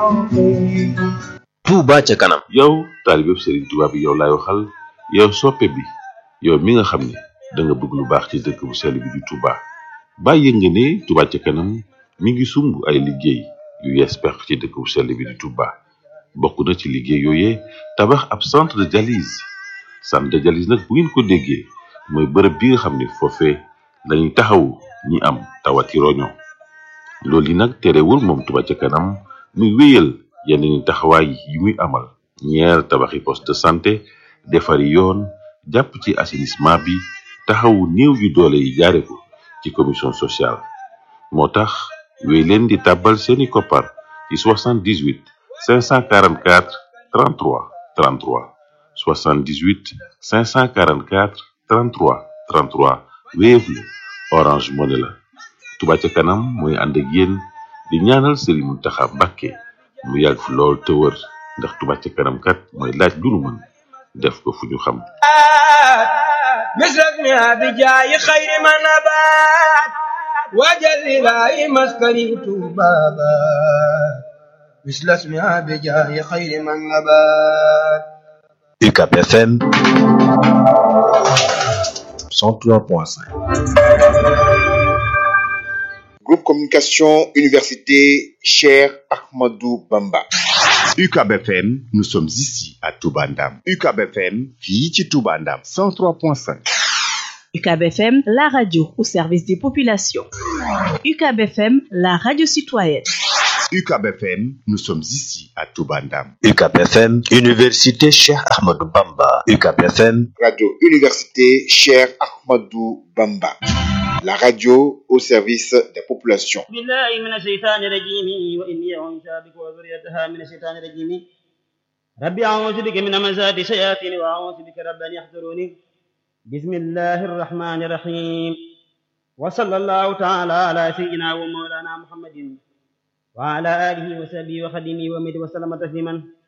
Touba ca kanam yow taalibeb Serigne Touba bi yow laay waxal yow soppe bi yow mi nga xam ne da nga bëgg lu baax ci dëkk bu sell bi di Touba bàyyi nga ne Touba ca kanam mi ngi sumb ay liggéey yu yees peq ci dëkk bu sell bi di Touba bokk na ci liggéey yooyee tabax ab centre de dialyse centre de dialyse nag bu ngeen ko déggee mooy bërëb bi nga xam ne foofee lañuy taxawu ñi am tawati roño loolu yi nag terewul moom Touba ca kanam muy wéyal yeneen taxawaay yi muy amal ñeer tabaxi poste de santé defari yoon jàpp ci assainissement bi taxawu néew yu doole yi jaare ko ci commission sociale moo tax wéy leen di tàbbal seeni koppar ci 78 544 33 33 78 544 33 33 Wave la Orange Money la Touba ca kanam mooy ànd ak yéen di ñaanal Serigne Mountakha Mbacké mu yàgg fi lool te wër ndax Touba ca kanam kat mooy laaj lu nu mën def ko fu ñu xam مثلك بجاي خير ما نبات وجل لاي مسكني بابا مثل اسمها بجاي خير من نبات UCAB FM 103.5 Groupe Communication Université Cher Ahmadou Bamba. UCAB FM, nous sommes ici à Toubandam. UCAB FM, fii ci Toubandam 103.5. UCAB FM, la radio au service des populations. UCAB FM, la radio citoyenne. UCAB FM, nous sommes ici à Toubandam. UCAB FM Université Cheikh Ahmadou Bamba UCAB FM Radio Université Cher Ahmadou Bamba. La radio au service des populations. بالله من الشيطان الرجيم وإني أعوذ بك وذريتها من الشيطان الرجيم ربي أعوذ بك من همزات الشياطين وأعوذ بك رب أن يحضروني بسم الله الرحمن الرحيم وصلى الله تعالى على سيدنا ومولانا محمد وعلى آله وصحبه وخدمه ومد وسلم تسليما